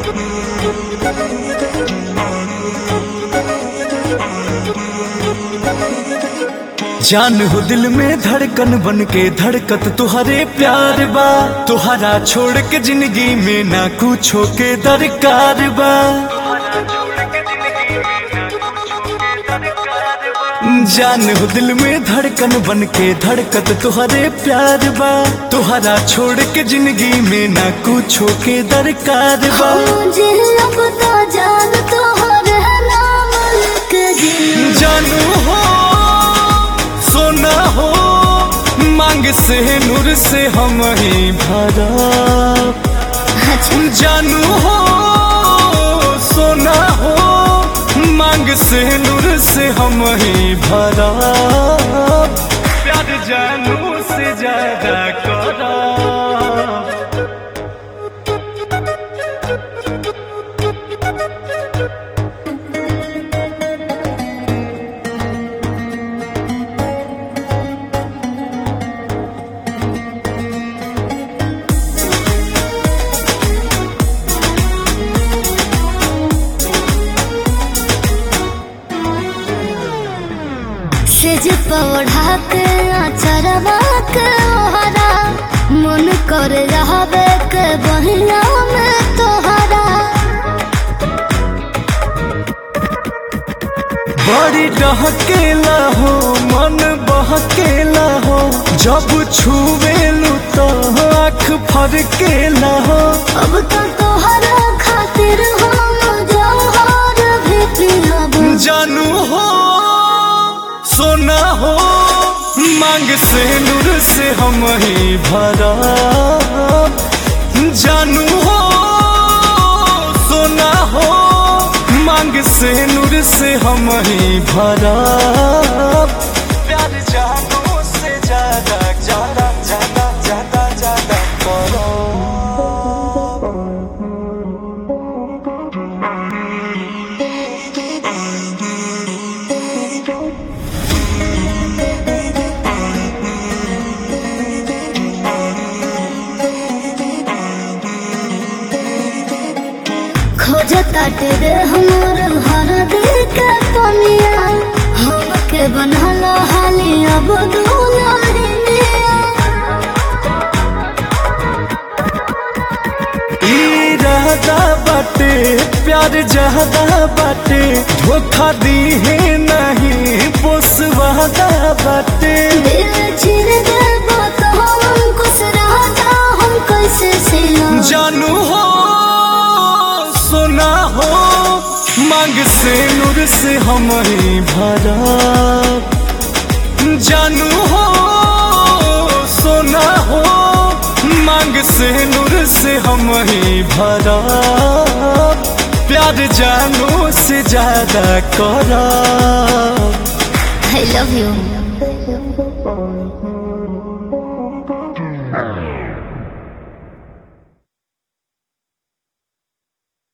जान हो दिल में धड़कन बन के धड़कत तुहरे प्यार बा तुहरा छोड़ के जिंदगी में ना कुछो के दरकार बा जान हो दिल में धड़कन बन के धड़कत तुहरे प्यार बा तुहरा छोड़ के जिंदगी में ना कुछो के दरकार बा मुझे अब तो जान तोहर नाम लिख जी जानू हो सोना हो मांग से नूर से हम ही भरा जानू हो सोना हो मांग से नूर से हम ही भरा प्यार जानू से ज्यादा करा सेज पौधा के अचरवा के ओहरा मन कर रहबे के बहिया में तोहरा बड़ी डहकेला हो मन बहकेला हो जब छुवेलू तो आँख फरकेला हो अब तो तोहरा खातिर हम जौहर भी पिलब जानू हो सोना हो मांग से नूर से हम ही भरा जानू हो सोना हो मांग से नूर से हम ही भरा प्यार जानू से ज्यादा ज्यादा ज्यादा ज्यादा ज्यादा करो खोजता तेरे हमर हर दिल के पनिया हम के बनल हाली अब दुलारिया इरादा बाटे प्यार ज्यादा बाटे धोखा दी है नहीं पोसवादा बाटे दिल चिर देबो तो हम कुछ रहता हम कैसे सिला जानू हो सोना हो मांग से नूर से हम ही भरा जानू हो सोना हो मांग से नूर से हम ही भरा प्यार जानू से ज्यादा करा आई लव यू